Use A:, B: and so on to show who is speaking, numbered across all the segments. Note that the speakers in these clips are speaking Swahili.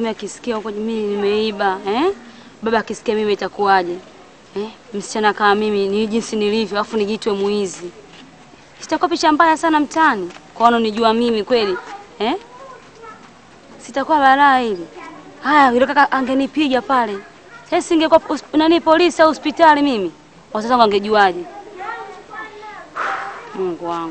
A: mimi akisikia huko mimi nimeiba eh? Baba akisikia mimi itakuwaje eh? Msichana kama mimi ni jinsi nilivyo, afu nijitwe muizi, sitakuwa picha mbaya sana mtaani kwa wanaonijua mimi kweli eh? Sitakuwa balaa hili. Haya, yule kaka angenipiga pale, sasa singekuwa hosp- nani polisi au hospitali mimi, wazazi wangu wangejuaje? Mungu wangu.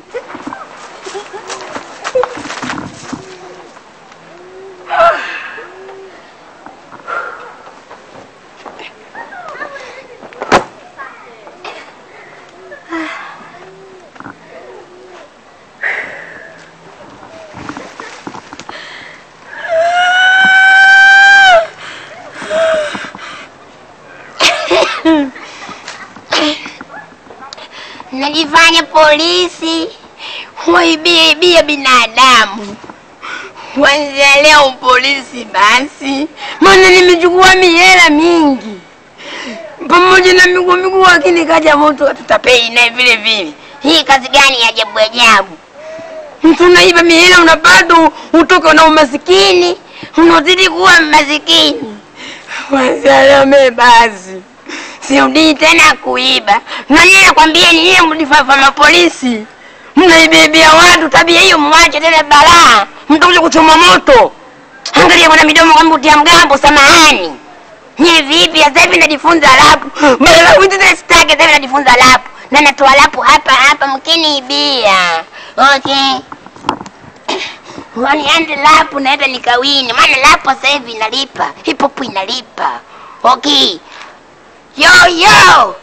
B: Najifanya polisi waibiaibia binadamu. Kwanzia leo polisi basi, maana nimechukua mihela mingi pamoja na miguu miguu, lakini kaja moto tutapei naye vile vile. Hii kazi gani ya ajabu ajabu? Mtu unaiba mihela unapata utoka na umasikini, unazidi kuwa masikini. Kwanzia leo mimi basi sirudii tena kuiba. Na nyie nakwambia ni nyie mlifafa mapolisi, mnaibebea watu. Tabia hiyo mwache tena, balaa, mtakuja kuchoma moto. Angalia bwana midomo kama utia mgambo. Samahani nyie vipi? Sasa hivi najifunza lapu, badala ya kuita sitaki. Sasa hivi najifunza lapu na natoa lapu hapa hapa, mkiniibia okay waniande lapu naenda nikawini, maana lapu sasa hivi inalipa, hip hop inalipa. Okay, yo yo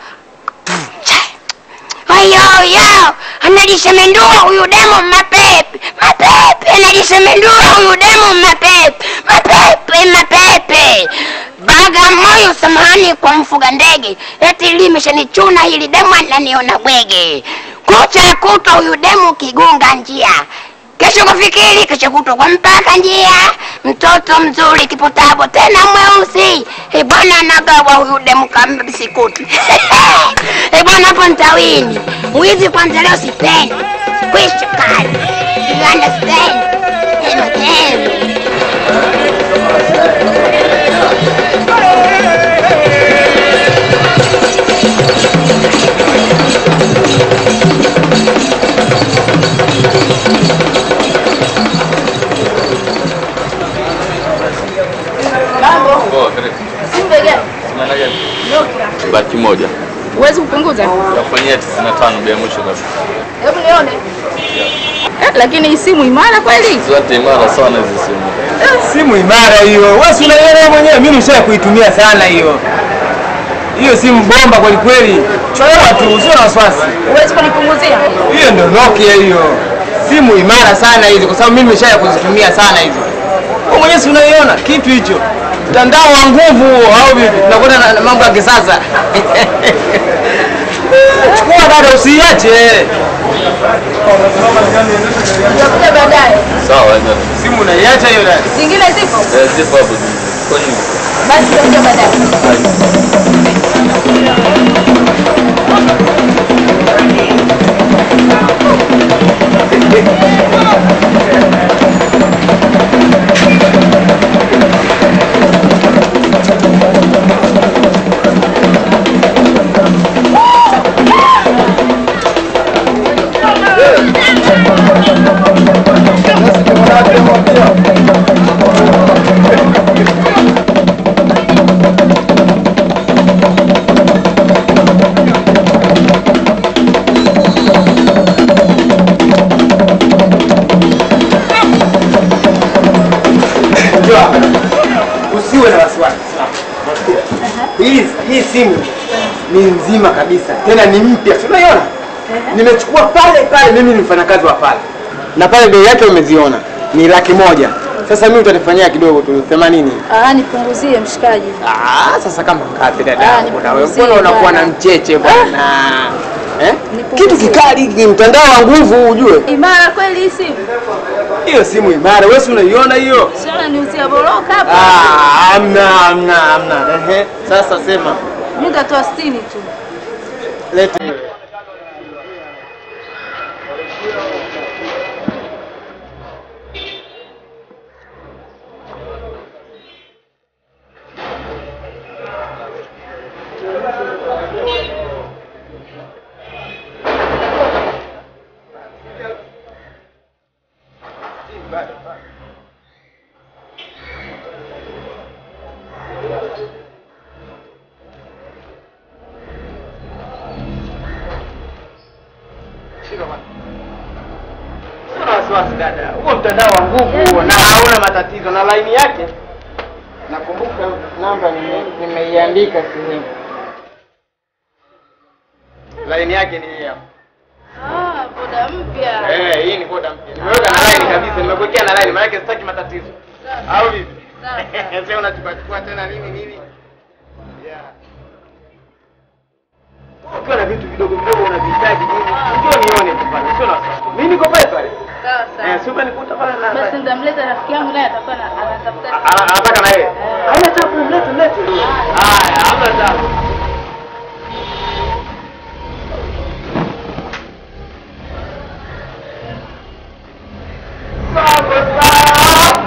B: Ayo yo, anajishemendua huyu demo mapepe mapepe, anajishemendua huyu demo mapepe mapepe mapepe. Bagamoyo, samahani kwa mfuga ndege, eti limeshanichuna hili demo, ananiona bwege. Kucha kutwa huyu demo kigunga njia kesho kufikiri, kesho kutwa kwa mpaka njia. Mtoto mzuri kipotabo tena mweusi, e bwana anagawa huyu demu kama bisikuti e bwana, hapo ntawini wizi kwanza. Leo sipendi kwisha kazi, you understand? Hema hema.
C: Baki moja.
D: Huwezi kupunguza?
C: Yakufanyia 95 bei ya mwisho kabisa.
D: Hebu nione. Eh, lakini hii simu imara kweli?
C: Zote imara sana hizi simu.
E: Simu imara hiyo. Wewe si unaiona wewe mwenyewe, mimi nisha kuitumia sana hiyo. Hiyo simu bomba kweli kweli. Chukua tu, usio na wasiwasi.
D: Huwezi kunipunguzia?
E: Hiyo ndio Nokia hiyo. Simu imara sana hizo kwa sababu mimi nimesha kuzitumia sana hizo. Wewe mwenyewe si unaiona kitu hicho. Mtandao wa nguvu au vipi? Tunakwenda na na mambo ya kisasa. Chukua dada usiache.
D: Tutakuja baadaye.
C: Sawa, ndio.
E: Simu unaiacha hiyo dada.
D: Zingine zipo?
C: Eh, zipo hapo. Kwa nini?
D: Basi tutakuja baadaye.
E: Unajua, usiwe na wasiwasi. Hii hii simu ni nzima kabisa, tena ni mpya, si unaiona? Nimechukua pale pale, mimi ni mfanyakazi wa pale, na pale bei yake umeziona ni laki moja. Sasa mimi utanifanyia kidogo tu 80.
D: Ah, nipunguzie mshikaji.
E: Ah, sasa kama ngapi dada
D: Ah,
E: yangu na wewe?
D: nipunguzie
E: Mbona unakuwa na
D: bwana.
E: mcheche bwana? Eh?
D: Nipunguzie.
E: Kitu kikali hiki, mtandao wa nguvu ujue.
D: Imara kweli hii simu?
E: Hiyo simu imara, wewe si unaiona hiyo?
D: Siona niuzia boroka hapa.
E: Ah, amna amna amna. Ehe, sasa sema.
D: Mimi nitatoa 60 tu.
E: Lete. wasiwasi dada, huo mtandao wa nguvu na hauna matatizo, na laini yake nakumbuka namba nime- nimeiandika sehemu. Laini yake ni hii hapa.
D: Ah, boda mpya.
E: Eh, hii ni boda mpya. Nimeweka na line kabisa, nimekuwekea na line, maana yake sitaki matatizo. Au vipi? Sasa unachukua chukua tena nini nini? Yeah. Ukiwa na vitu vidogo vidogo unavihitaji nini? Njoo nione tu pale, sio na wasiwasi. Mimi niko pale pale.
D: Sawa
E: Eh,
D: sawa.
E: si umenikuta pale na
D: Basi nitamleta rafiki yangu naye atakuwa na- anatafuta.
E: Ana- anataka na yeye. Haina tabu, mlete mlete. Haya, hamna tabu. Sawa sawa.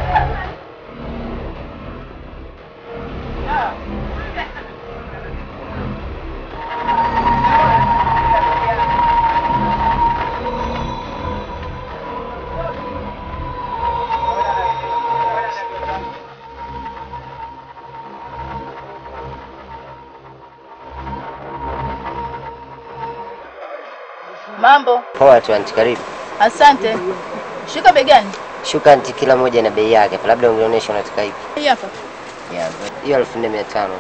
D: Mambo.
F: Poa tu anti, karibu.
D: Asante. Shika begani.
F: Shuka anti, kila moja na bei yake, labda ungeonyesha unataka ipi?
D: Hii hapa.
F: Yeah, but- hiyo elfu nne mia tano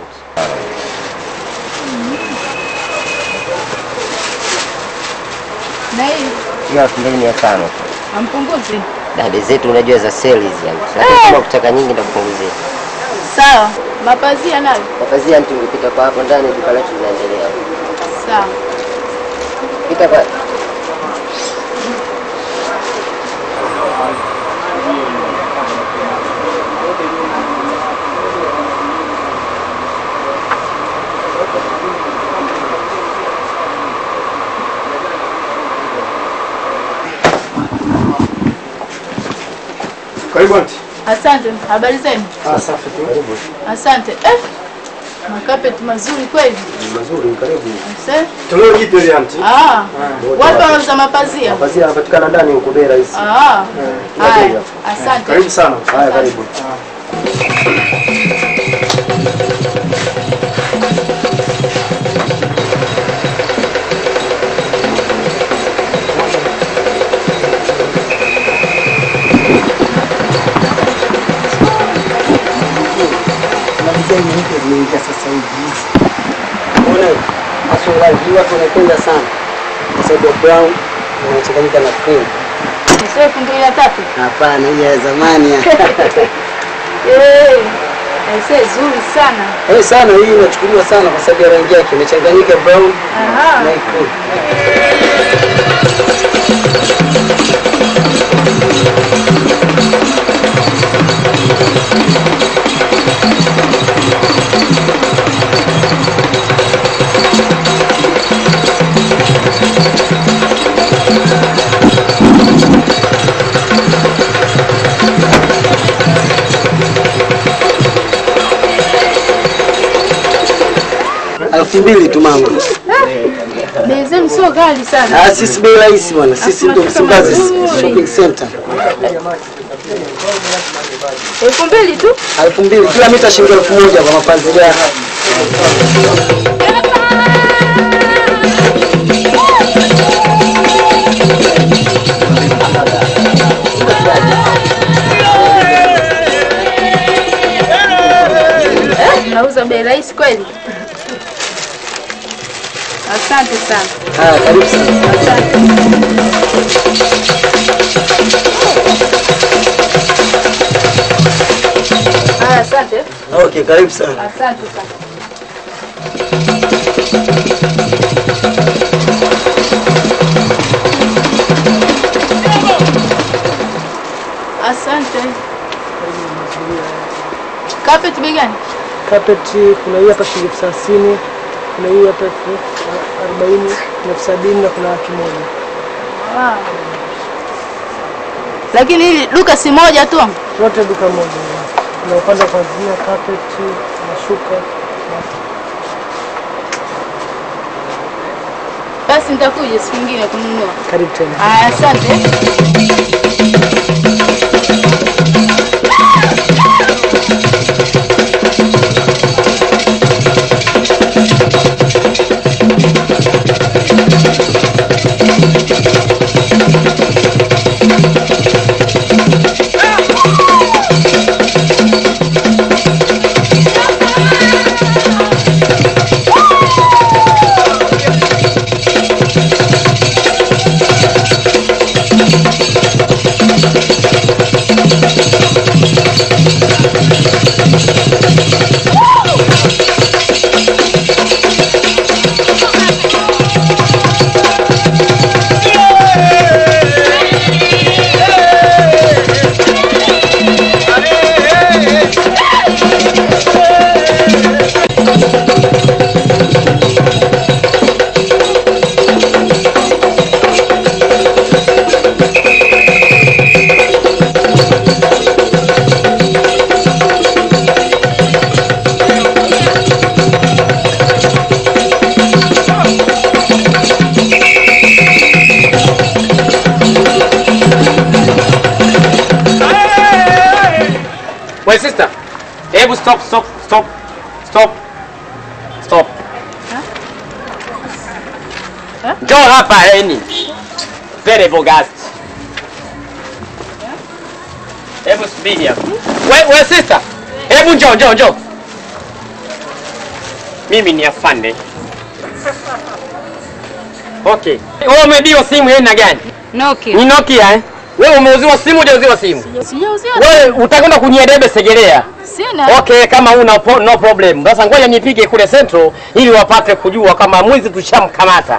D: Na hii
F: hiyo elfu mbili mia tano
D: ampunguzi.
F: Dada zetu unajua za sale hizi anti, lakini kama ukitaka nyingi nitakupunguzia.
D: Sawa. Mapazia nayo.
F: Mapazia anti, ukipita kwa hapo ndani duka letu linaendelea.
D: Sawa.
F: Pita kwa
E: Karibu anti.
D: Asante. Habari zenu?
E: Ah, safi tu.
D: Asante. Eh. Makapeti mazuri kweli.
G: Mazuri, karibu.
D: Asante.
E: Toleo jipya ile anti.
D: Ah. Wapi wanauza mapazia?
G: Mavazi yanapatikana ndani huko bei rahisi.
D: Ah. Haya.
G: Karibu.
D: Asante.
E: Karibu sana.
G: Haya, karibu.
H: zimeingia sasa hivi. Unaona maswala hii watu wanapenda sana kwa sababu ya brown inachanganyika na cream.
D: Sio elfu mbili na tatu.
H: Hapana, hii ya zamani ya.
D: Eh. Aisee zuri sana.
H: Eh, sana hii inachukuliwa sana kwa sababu ya rangi yake imechanganyika brown
D: Aha.
H: na hii cream. elfu mbili tu mama.
D: Bei zenu sio ghali sana.
H: Ah, sisi bei rahisi bwana, sisi ndio Msimbazi shopping center.
D: Elfu mbili tu.
H: elfu mbili kila mita shilingi elfu moja kwa mapanzi yake.
D: Eh, Nauza bei rahisi kweli. Asante sana.
H: Haya, karibu sana.
D: Asante. Haya, asante.
H: Okay, karibu sana.
D: Asante sana. Asante. Carpet bei gani?
I: Carpet kuna hii hapa shilingi elfu thelathini, kuna hii hapa elfu arobaini, kuna elfu sabini na kuna laki moja.
D: Wow. Lakini hili duka si moja tu.
I: Yote duka moja. Kuna upande wa kuanzia carpet, mashuka.
D: Basi nitakuja siku nyingine kununua.
I: Karibu tena.
D: Haya, asante.
E: stop, stop, stop, stop, stop. Njoo hapa Eni. Very bogus. Hebu subiri hapa. We, we sister. Hebu njoo, njoo, njoo. Mimi ni afande. Okay. Wewe umeibiwa simu ya aina gani?
A: Nokia.
E: Ni Nokia eh? Wewe umeuziwa simu hujauziwa simu?
D: Sijauziwa.
E: Wewe utakwenda kunyedebe Segerea.
D: Sina.
E: Okay, kama una po, no problem. Sasa ngoja nipige kule Central ili wapate kujua kama mwizi tushamkamata.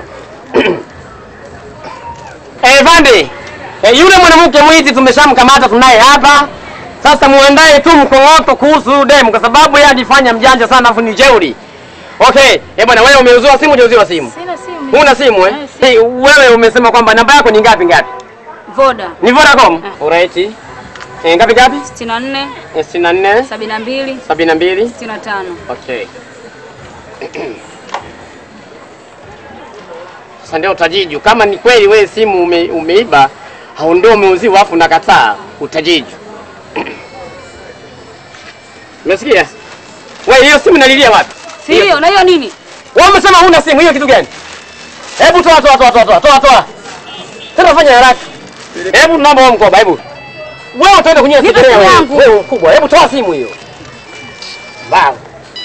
E: Eh, Vande. Eh, yule mwanamke mwizi tumeshamkamata tunaye hapa. Sasa muandae tu mkong'oto kuhusu demu kwa sababu yeye ajifanya mjanja sana afu ni jeuri. Okay, eh bwana wewe umeuziwa simu hujauziwa simu?
D: Sina simu.
E: Huna simu eh? Hey, wewe umesema kwamba namba yako ni ngapi ngapi?
A: Voda.
E: Ni Vodacom? Alright. Eh, ngapi ngapi?
A: 64
E: Eh, 64
A: 72
E: 72
A: 65.
E: Okay. Sasa ndio utajiju. Kama ni kweli wewe simu ume, umeiba au ndio umeuziwa afu nakataa, utajiju. Umesikia? Wewe hiyo simu nalilia wapi?
A: Si hiyo, na hiyo nini?
E: Wewe umesema huna simu, hiyo kitu gani? Hebu toa toa toa toa toa toa toa. Tena fanya haraka. Hebu naomba wewe mkoba, hebu. Wewe utaenda kunyia
A: Nipe
E: sigarea
A: simu
E: wewe.
A: yangu.
E: Wewe mkubwa, hebu toa simu hiyo. Wow.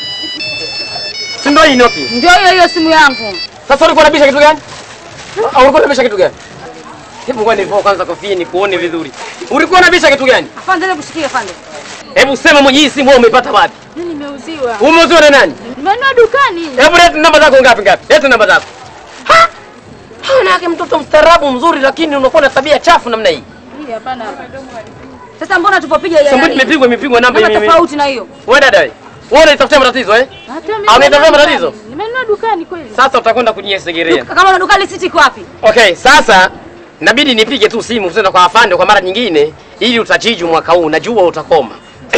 E: Si ndio hii Nokia?
A: Ndio hiyo hiyo simu yangu.
E: Sasa ulikuwa unabisha kitu gani? Au ulikuwa unabisha kitu gani? Hebu ngoja nivue kwanza kofia nikuone vizuri. Ulikuwa unabisha kitu gani?
A: Afande, hebu kushikia afande.
E: Hebu sema mwenye hii simu wewe umeipata wapi?
D: Mimi nimeuziwa.
E: Umeuziwa na nani?
D: Nimenunua dukani.
E: Hebu leta namba zako ngapi ngapi? Leta namba zako. Ha? Hauna yake mtoto mstaarabu mzuri lakini unakuwa na tabia chafu namna hii.
D: Hii hapana.
A: Sasa mbona tupopiga ile
E: Sasa
A: nani?
E: imepigwa imepigwa namba
A: Namba
E: mimi.
A: tofauti na hiyo.
E: Wewe dada wewe. Wewe unatafuta matatizo eh?
D: Hata mimi.
E: Au unatafuta
D: nimenunua
E: matatizo?
D: dukani. Nimenunua dukani kweli.
E: Sasa utakwenda kunyesegerea.
A: Kama una dukani siti iko wapi?
E: Okay, sasa inabidi nipige tu simu tena kwa afande kwa mara nyingine ili utajiju mwaka huu, najua utakoma.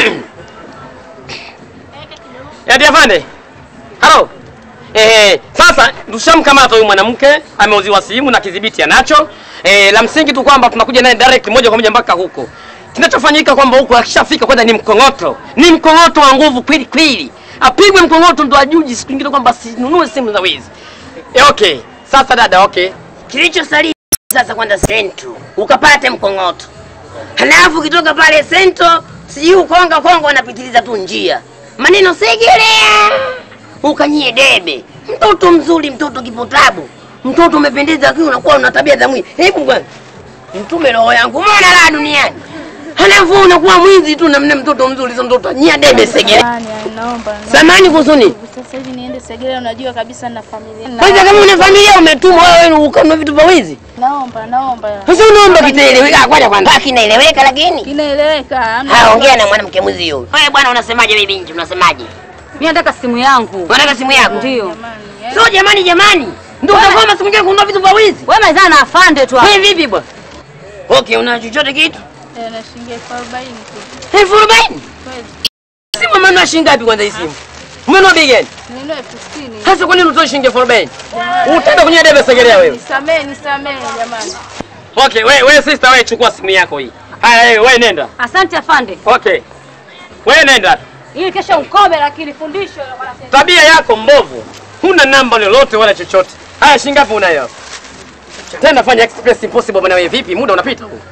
E: Yadi afande. Halo. Eh, sasa tushamkamata huyu mwanamke, ameuziwa simu na kidhibiti anacho. Eh, la msingi tu kwamba tunakuja naye direct moja kwa moja mpaka huko. Kinachofanyika kwamba huko akishafika kwanza ni mkongoto. Ni mkongoto wa nguvu kweli kweli. Apigwe mkongoto ndo ajuji siku nyingine kwamba sinunue simu za wizi. Eh, okay. Sasa dada, okay.
B: Kilichosalia sasa kwenda sento ukapate mkongoto, halafu ukitoka pale sento sijui ukonga konga wanapitiliza tu njia maneno Segerea, ukanyie debe. Mtoto mzuri, mtoto kipotabu, mtoto umependeza, lakini unakuwa una tabia za mwizi. Hebu kwanza mtume roho yangu, mbona la duniani, halafu unakuwa mwizi tu namna mtoto mzuri, sio mtoto nyia debe Segerea.
D: Jamani, naomba.
B: Samani kusuni
D: Sasa hivi niende Segerea, unajua kabisa na familia.
B: kwanza, kama una familia umetumwa wewe ukanunua vitu vya wizi
D: Naomba, naomba.
B: Sasa unaomba kitaeleweka kwanza kwanza kinaeleweka lakini.
D: Kinaeleweka. hamna
B: Ha, ongea
D: wasiwasi.
B: na mwanamke mwizi huyo. Wewe bwana unasemaje wewe binti unasemaje?
A: Mimi nataka simu yangu.
B: Unataka simu yako?
A: Ndio.
D: Jamani, eh.
B: Sio jamani jamani. Ndio utakoma siku nyingine kununua vitu vya wizi.
A: Wewe mazana na afande tu. hapo.
B: Wewe vipi bwana? Okay, una chochote kitu?
D: Eh, na shilingi elfu arobaini tu.
B: Elfu arobaini?
D: Kweli.
B: Simu umenunua shilingi ngapi kwanza hii simu? Umenunua bei gani?
D: Nilinunua elfu sitini.
B: Sasa kwa nini utoe shilingi elfu arobaini? Utaenda kwenye debe Segerea wewe.
D: Nisamehe, nisamehe jamani.
E: Okay, wewe wewe sister wewe chukua simu yako hii. Haya wewe wewe nenda.
A: Asante afande.
E: Okay. Wewe nenda.
A: Ili kesho ukome lakini fundisho wanasema.
E: Tabia yako mbovu. Huna namba lolote wala chochote. Haya shilingi ngapi unayo? Tena fanya express impossible bwana wewe vipi? Muda unapita huu.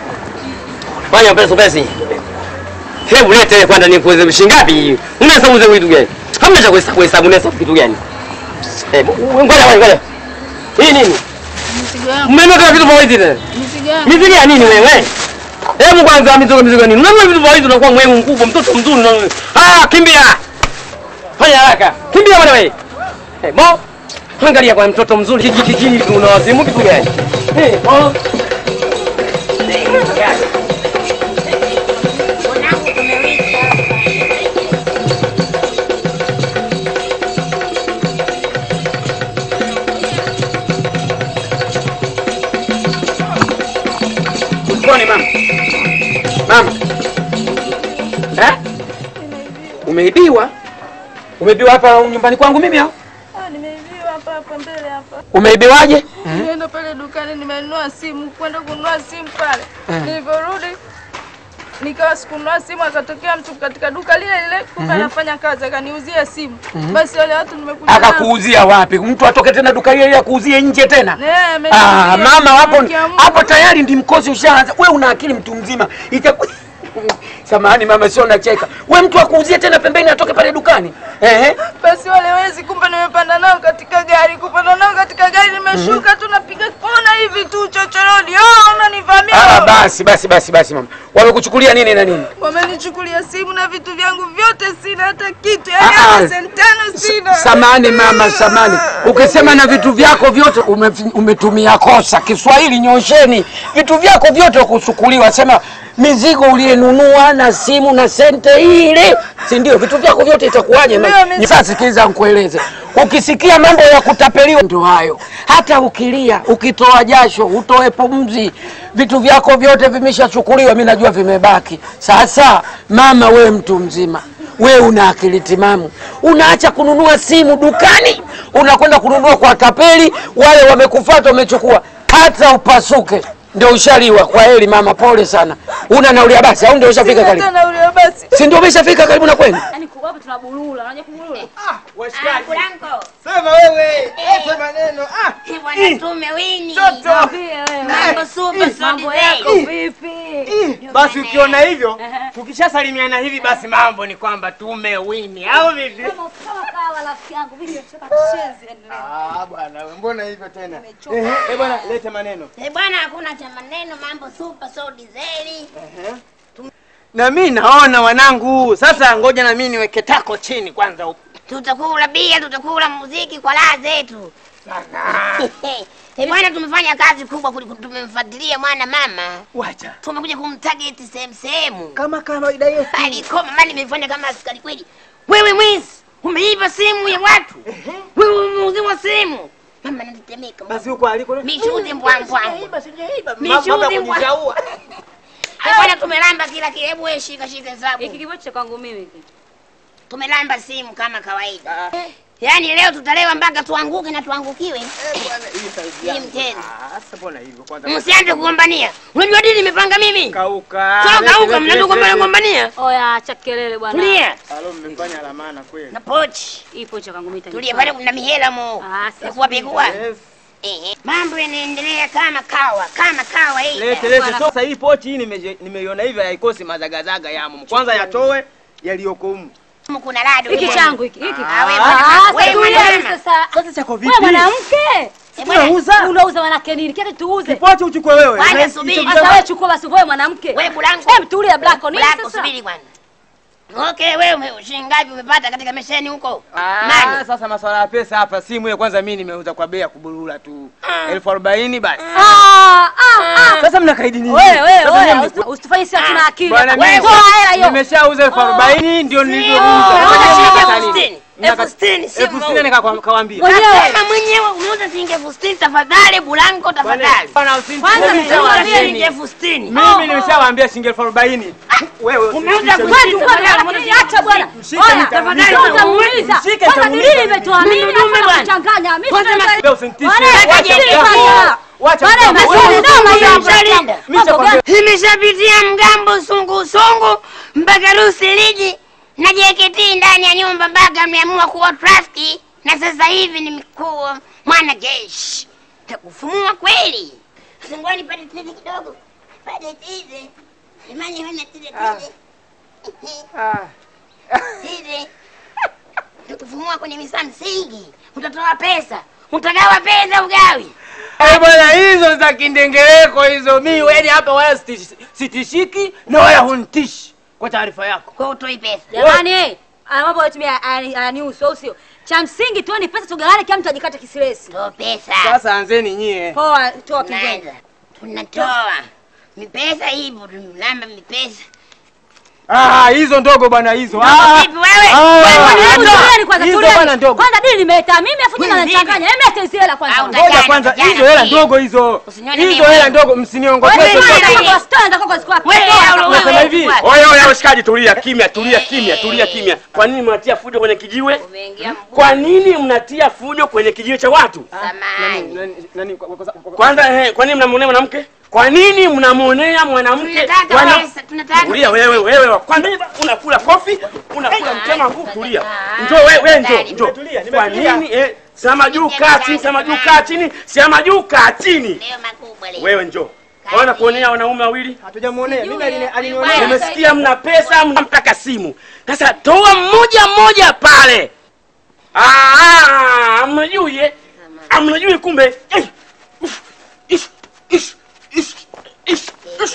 E: Fanya pesa pesa. Hebu lete kwanza nikuweze shilingi ngapi? Unahesabu za vitu gani? Hamna cha kuhesabu hesabu unahesabu kitu gani? Eh, ngoja ngoja ngoja. Hii nini?
D: Mizigo yangu,
E: Mmenunua vitu vya wizi tena?
D: mizigo yangu.
E: Mizigo ya nini wewe? Hebu kwanza mizigo mizigo nini? Unanunua vitu vya wizi unakuwa mwemu mkubwa, mtoto mzuri unanunua. Ah, kimbia. Fanya haraka. Kimbia bwana wewe. Eh, bo. Angalia kwa mtoto mzuri hiki hiki hiki unawazimu kitu gani? Eh, bo. Usikone mama. Mama. Eh? Umeibiwa? Umeibiwa hapa nyumbani kwangu mimi au?
D: Ah, nimeibiwa hapa hapa mbele hapa.
E: Umeibiwaje?
D: Nimeenda pale dukani nimenunua simu, kwenda kununua simu pale. Nilivyorudi nikawa sikununua simu, akatokea mtu katika duka lile lile, kumbe anafanya kazi, akaniuzia simu. Basi wale watu nimekuja nao.
J: Akakuuzia wapi? Mtu atoke tena duka hili akuuzie nje tena?
D: Eh, ameniuzia.
J: Ah, mama hapo
D: Haki ya Mungu.
J: hapo tayari ndi mkosi ushaanza. Wewe una akili mtu mzima. Itaku... Samahani mama, sio nacheka. We mtu akuuzie tena pembeni atoke pale dukani. Ehe.
D: Basi wale wezi, kumbe nimepanda nao katika gari, kupanda nao katika gari, nimeshuka tu napiga kona hivi tu chochoroni. Oh, unanivamia.
J: Ah, basi basi basi basi mama. Wamekuchukulia nini na nini?
D: Wamenichukulia simu na vitu vyangu vyote, sina hata kitu,
J: Ah,
D: yaani
J: ah.
D: hata sentano sina.
J: Samani mama, samani. Ukisema na vitu vyako vyote ume, umetumia kosa. Kiswahili nyosheni. Vitu vyako vyote kusukuliwa. Sema mizigo uliyenunua na simu na sente ile, si ndio? Vitu vyako vyote itakuwaje?
D: Ndio,
J: ma-
D: mizigo.
J: Sasa sikiliza nikueleze. Ukisikia mambo ya kutapeliwa ndio hayo. Hata ukilia, ukitoa jasho, utoe pumzi, vitu vyako vyote vimeshachukuliwa, mimi najua vimebaki. Sasa mama, we mtu mzima we una akili timamu, unaacha kununua simu dukani, unakwenda kununua kwa tapeli, wale wamekufuata wamechukua, hata upasuke ndio ushaliwa. Kwa heri mama, pole sana. Una nauli ya basi au ndio ushafika
D: Sina
J: karibu?
D: hata nauli ya basi.
J: Si ndio umeshafika karibu na kwenu?
A: Yaani kwa hapa tunabulula, unajua kubulula?
E: Washikaji,
B: Blanco,
E: sema wewe, ete maneno. Ah,
B: bwana tume wini.
E: toto.
B: Mambo super so
A: Mambo yako
B: design.
A: vipi?
E: Basi ukiona hivyo, tukishasalimiana hivi basi mambo ni kwamba tumewini au vipi?
A: Kama kama kawa rafiki yangu, vipi unataka tucheze?
E: Ah, bwana, we, mbona hivyo tena? Ehe, eh bwana, lete maneno.
B: Eh, bwana hakuna cha maneno, mambo super so design.
E: Na mimi naona wanangu, sasa ngoja na mimi niweke tako chini kwanza huko.
B: Tutakula bia, tutakula muziki kwa raha zetu. Eh, bwana tumefanya kazi kubwa kuliko tumemfuatilia mwana mama.
E: Wacha.
B: Tumekuja kumtarget sehemu sehemu.
E: Kama kawaida yetu.
B: Alikoma mali nimefanya kama askari kweli. Wewe mwizi, umeiba simu ya watu. Wewe umeuziwa simu. Mama natetemeka.
E: Basi huko aliko.
B: Mishuzi mbwa mbwa.
E: Basi sijaiba.
B: Mishuzi
E: Mambo ya
B: mbwa.
E: kujizaua.
B: Eh, bwana tumelamba kila kitu. Hebu wewe shika shika hesabu.
A: Hiki kibochi cha kwangu mimi hiki.
B: Tumelamba simu kama kawaida. Yaani leo tutalewa mpaka tuanguke na tuangukiwe.
E: Bwana, hii saizi
B: Hii
E: yangu.
B: mchezo.
E: Ah, sasa mbona hivyo kwanza?
B: Msianze kugombania. Unajua dini nimepanga mimi.
E: Kauka.
B: Toka
E: Lete,
B: huko
E: lete,
B: mnaanza
E: lete,
B: kugombania
E: lete.
B: gombania.
A: Oya, acha kelele bwana.
B: Tulia.
E: Alo, mmefanya la maana kweli.
B: Na pochi.
A: Hii pochi ya kwangu mimi
B: Tulia
A: itanifaa.
B: pale kuna mihela mo.
A: Ah, sasa
B: Pekua pekua.
E: Yes.
B: Eh, mambo yanaendelea kama kawa, kama kawa hii.
E: Lete lete. Sasa hii pochi hii nimeje- nimeiona hivi haikosi mazagazaga yamo. Kwanza yatoe yaliyoko humu.
B: Humu kuna lado.
A: Hiki
B: humu.
A: changu hiki, hiki.
B: Ah, wewe
A: Ah,
B: bwana,
A: sasa
B: wewe
A: tulia
B: mwanamke.
A: sasa.
E: Sasa chako
A: Wewe
E: vipi?
A: mwanamke.
B: Eh, bwana,
E: Unauza?
A: Unauza manake nini? Kile tuuze.
E: Pochi uchukue wewe.
B: Kwanza
E: Na-
B: subiri.
E: hicho
A: Sasa wewe chukua basi wewe mwanamke.
B: Wewe Blanco.
A: Hem, tulia Blacko. Nini
B: Blacko,
A: sasa?
B: subiri kwanza. Okay, wewe ume- shilingi ngapi umepata katika mesheni huko?
E: Ah,
B: Nani?
E: sasa masuala ya pesa hapa simu hiyo kwanza mimi nimeuza kwa bei ya kuburura tu. elfu arobaini basi.
A: Ah, ah, ah.
E: Sasa mnakaidi nini?
A: Wewe wewe
E: Sasa
A: wewe
E: nyinyi-
A: usi- usitufanye sisi hatuna akili.
E: Bwana
A: Wewe
E: mimi
A: toa hela hiyo.
E: nimeshauza elfu arobaini ndio nilivyouza.
B: Unauza
E: Sasa
B: shilingi
E: mnataka
B: elfu
E: nini?
B: sitini.
E: Mnataka-
B: Elfu sitini, sio
E: elfu sitini
B: mauzo.
E: nika- kawaambia.
B: Nasema mwenyewe umeuza shilingi elfu sitini tafadhali Blanco tafadhali.
E: Bwana, usini-
A: Kwanza
E: mimi
A: nimeuza
E: nishawaambieni.
B: shilingi elfu sitini.
E: Mimi nimeshawaambia shilingi elfu arobaini. Wewe
B: Umeuza
E: usifikishe
B: kwa-
E: mimi.
A: Wewe tu kwa nini acha bwana.
E: Mshike
A: Oya,
E: nita-
A: tafadhali
E: nita-
A: utamuuliza.
E: Mshike
A: Kwanza
E: nitamuuliza
A: dili
E: mimi.
A: imetoa mimi
B: Mimi
A: na
B: dume bwana.
A: kuchanganya. Mimi
B: Kwanza
A: sina-
E: Wewe usinitishe.
A: Bwana,
E: Wacha
A: dili
E: mgambo.
A: fanya.
E: Wacha
A: Bwana,
E: mgambo.
A: maswali
E: Wewe-
A: noma hiyo.
B: Mshalinda.
E: Mimi nishakwambia-
B: Imeshapitia mgambo sungusungu mpaka Lusiliji na JKT ndani ya nyumba mpaka mmeamua kuwa trafiki na sasa hivi nimekuwa mwana jeshi. Takufumua kweli. Singwani pale tete kidogo. Pale tete. Imani hana tete tete. Tete. Takufumua kwenye misa msingi. Utatoa pesa. Utagawa pesa ugawi.
E: Eh, bwana hizo za kindengereko hizo mi yani hapa wala sitishi- sitishiki na wala huntishi kwa taarifa yako.
B: Kwa utoi pesa.
A: Jamani, ana mambo yetu ananihusu au sio? Cha msingi tuone pesa tugawane, kila mtu ajikate kisilesi.
B: Toa pesa.
E: Sasa anzeni nyie.
A: Poa, toa kingine.
B: Tunaanza. Tunatoa. Mipesa hivyo tunalamba mipesa.
E: Ah, hizo ndogo bwana hizo.
B: Ndogo
E: Ah,
B: vipi wewe?
E: ah,
A: Wewe
E: ah,
A: tulieni kwanza,
E: hizo
A: tulieni.
E: bwana ndogo.
A: Kwanza dili nimeleta mimi afu tena
B: Wewe vipi?
A: nachanganya. Hebu leta hizo hela kwanza.
B: Au
A: Ngoja
E: Ngoja
B: Jana,
E: kwanza
B: jana
E: hizo hela
B: pia.
E: ndogo hizo.
B: Usinione
E: Hizo
B: mimi.
E: hela ndogo msiniongoze.
B: Wewe
A: Toa
B: ndio
A: hela
B: wewe.
A: kwa store ndio kwa ziko wapi?
B: Wewe,
A: Toa hela
B: wewe,
A: kwa-
E: Nasema hivi.
B: Wewe.
K: Oya oya washikaji, tulia kimya, tulia kimya, tulia kimya. Kwa nini mnatia fujo kwenye kijiwe?
B: Umeingia mguu.
K: Kwa nini mnatia fujo kwenye kijiwe cha watu?
B: Samahani.
E: Nani- nani- kwa- kwa- kwa- kwa-
K: Kwanza eh, kwa nini mnamwonea mwanamke? Kwa nini mnamwonea mwanamke
B: Tunataka
K: wana-
B: pesa, tunataka
K: Tulia wewe wewe wa kwanza unakula kofi, unakula mtema huu tulia. Njoo wewe wewe njoo njoo. Kwa nini eh sema juu kaa chini, sema juu kaa chini, sema juu kaa chini.
B: leo makubwa leo.
K: Wewe njoo. Waona kuonea wanaume wawili?
E: Hatujamuonea. Mimi alini- alinionea.
K: Nimesikia mna pesa, mnamtaka simu. Sasa toa mmoja mmoja pale. Ah, amnajui eh? Amnajui kumbe. Eh, uf, ish, ish, ish, ish, ish.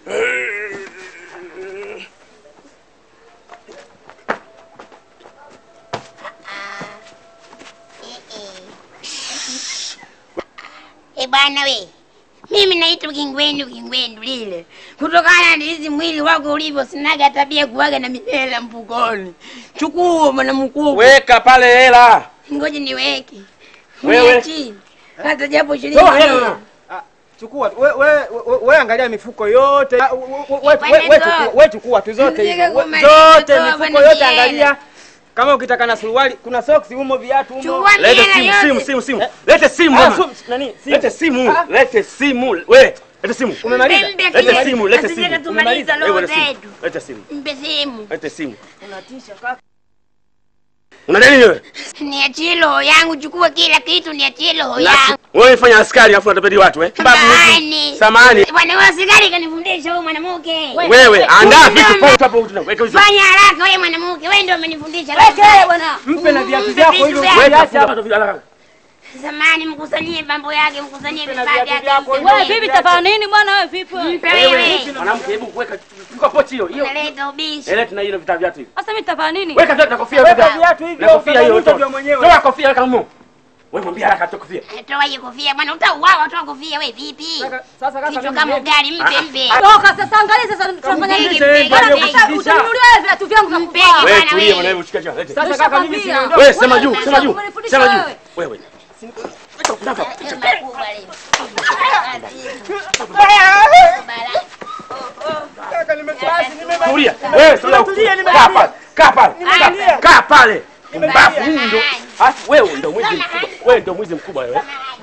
B: Eh bwana we, mimi naitwa Kingwendu Kingwendu lile, kutokana na hizi mwili wako ulivyo, sinaga tabia kuwaga na mihela mfukoni. Chukua bwana mkubwa,
K: Weka pale hela.
B: ngoja niweke
K: Wewe.
B: Niachie. hata japo shilingi
K: Toa
B: mia.
K: hela.
E: Chukua tu. we, we, we, we angalia mifuko yote. Ah, we- we- we-
B: Bwana,
E: we- we
B: toa.
E: chukua- we chukua tu zote
B: Mzee
E: hizo. We-
B: kumaliza,
E: Zote
B: toa
E: mifuko
B: bwana
E: yote
B: Kiela.
E: angalia. Kama ukitaka na suruali, kuna socks humo, viatu humo.
B: Chukua
K: Lete
B: mihela
K: simu,
B: yote.
K: simu, simu, simu. Lete simu
E: Ah,
K: mama.
E: su- nani? Simu.
K: Lete simu,
E: Ah.
K: lete simu. We, lete simu.
E: Umemaliza?
B: Mpe
K: Lete
B: kiasi,
K: simu, lete
B: asije
K: simu.
B: katumaliza
K: Wewe,
B: roho
K: lete simu.
B: zetu.
K: Lete simu.
B: Mpe simu.
K: Lete simu. Una nini wewe?
B: Niachie roho yangu, chukua kila kitu, niachie roho
K: Na-
B: yangu.
K: Wewe fanya askari alafu unatapeli watu eh?
B: Samahani.
K: Samahani.
B: Bwana wewe askari kanifundisha huyu mwanamke.
K: Wewe andaa vitu
B: Ndio,
K: pote hapo tuna weka hizo.
B: Fanya haraka wewe mwanamke, wewe ndio umenifundisha.
A: Weke bwana.
E: Mpe na viatu
B: Mpe
E: vyako
B: vitu
E: hivyo.
B: vyako.
K: Weka
E: viache hapo.
K: funga vitu haraka.
B: Samahani, mkusanyie mambo yake, mkusanyie vifaa
E: viatu
B: vyake.
E: vyako.
B: mpe
A: Wewe
B: mpe.
A: vipi tafanya nini bwana wewe vipi wewe?
B: Mpe wewe.
K: Mwanamke hebu weka chukua pochi hiyo. Hiyo.
B: Unaleta ubishi.
K: Ele tuna hiyo vita viatu hivi.
A: Sasa mimi tafanya nini?
K: Weka viatu na kofia
E: Weka
K: weka.
E: viatu hivyo,
K: Na kofia hiyo.
E: utanunuza
K: toa.
E: vya mwenyewe.
K: Toa kofia weka humo. Wewe mwambie haraka toa kofia.
B: Toa hiyo kofia bwana, utauawa, toa kofia wewe vipi?
E: Sasa- Sasa kaka,
B: Kichwa
E: mimi
B: kama
E: niende.
B: ugali, mpe mpe.
A: Toka sasa angalia sasa tunafanya nini?
B: Mpige, mpige,
A: Bwana
B: mpige.
A: sasa utanunulia wewe viatu vyangu vya
B: Mpige,
A: kuvaa.
K: Wewe
B: bwana,
K: tulia
B: wewe.
K: bwana hebu shika chini. Lete.
E: Sasa kaka, mimi
A: Nishakwambia.
E: siniondoke.
K: Wewe sema juu, sema juu.
A: Umenifundisha
K: Sema juu.
A: wewe.
K: Wewe.
B: Leo makubwa leo.
K: Tulia. Wewe tulia.
E: Tulia, nimetulia.
K: Kaa pale. Kaa pale.
E: Nimetulia.
K: Kaa- Kaa pale. Mbafu huyu ndo. Alafu wewe ndo mwizi mkubwa. Wewe ndo mwizi mkubwa wewe.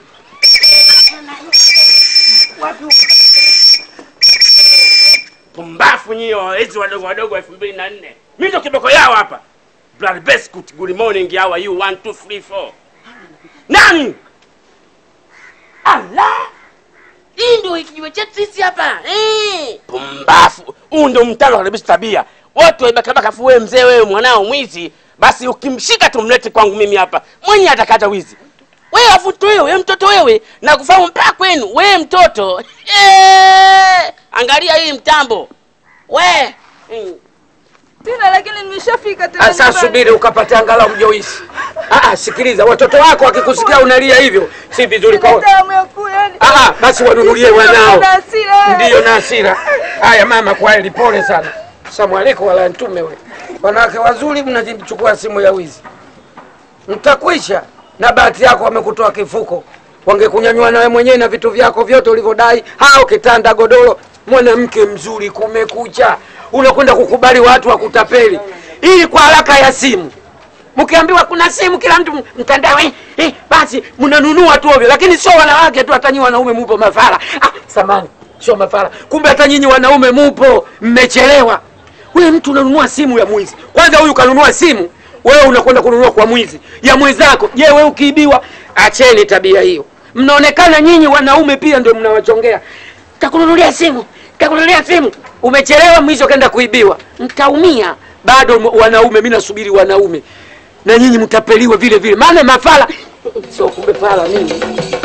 K: Pumbafu nyie wawezi wadogo wadogo elfu mbili na nne. Mimi ndo kiboko yao hapa. Blood Biscuit, good morning, how are you? One, two, three, four. Nani? Allah! Hii ndio kijiwe chetu sisi hapa. Eh. Pumbafu. Huu ndio mtano kabisa tabia. Watu waibakabaka afu wewe mzee wewe mwanao mwizi, basi ukimshika tumlete kwangu mimi hapa. Mwenye atakata wizi. Wewe afu tu wewe, wewe mtoto wewe, na kufahamu mpaka kwenu, wewe mtoto. Eh! Angalia hii mtambo. We. Mm.
D: Sina, lakini nimeshafika tena
J: Sasa
D: nyumbani.
J: subiri ukapata angalau mjoisi. Ah, ah, sikiliza, watoto wako wakikusikia unalia hivyo si vizuri
D: Sina
J: kwa
D: damu ya kula, yani.
J: Ah, ah, basi wanunulie wanao.
D: Na hasira.
J: Ndiyo na hasira. Haya mama, kwa heri, pole sana. Salamu alaykum wala ntume we. Wanawake wazuri mnajichukua simu ya wizi. Mtakwisha na bahati yako wamekutoa kifuko. Wangekunyanyua nawe mwenyewe na vitu vyako vyote ulivyodai, hao kitanda, godoro. Mwanamke mzuri, kumekucha, unakwenda kukubali watu wa kutapeli ili kwa haraka ya simu mkiambiwa kuna simu kila mtu mtandao eh, eh, basi mnanunua tu ovyo, lakini sio wanawake tu, hata nyinyi wanaume mupo mafara. Ah, samani, sio mafara, kumbe hata nyinyi wanaume mupo, mmechelewa. Wewe mtu unanunua simu ya mwizi, kwanza huyu kanunua simu, wewe unakwenda kununua kwa mwizi ya mwenzako. Je, wewe ukiibiwa? Acheni tabia hiyo. Mnaonekana nyinyi wanaume pia ndio mnawachongea, takununulia simu, takununulia simu. Umechelewa, mwisho kenda kuibiwa, mtaumia. Bado m- wanaume, mimi nasubiri wanaume na nyinyi mtapeliwa vile vile, maana mafala sio kumbe fala nini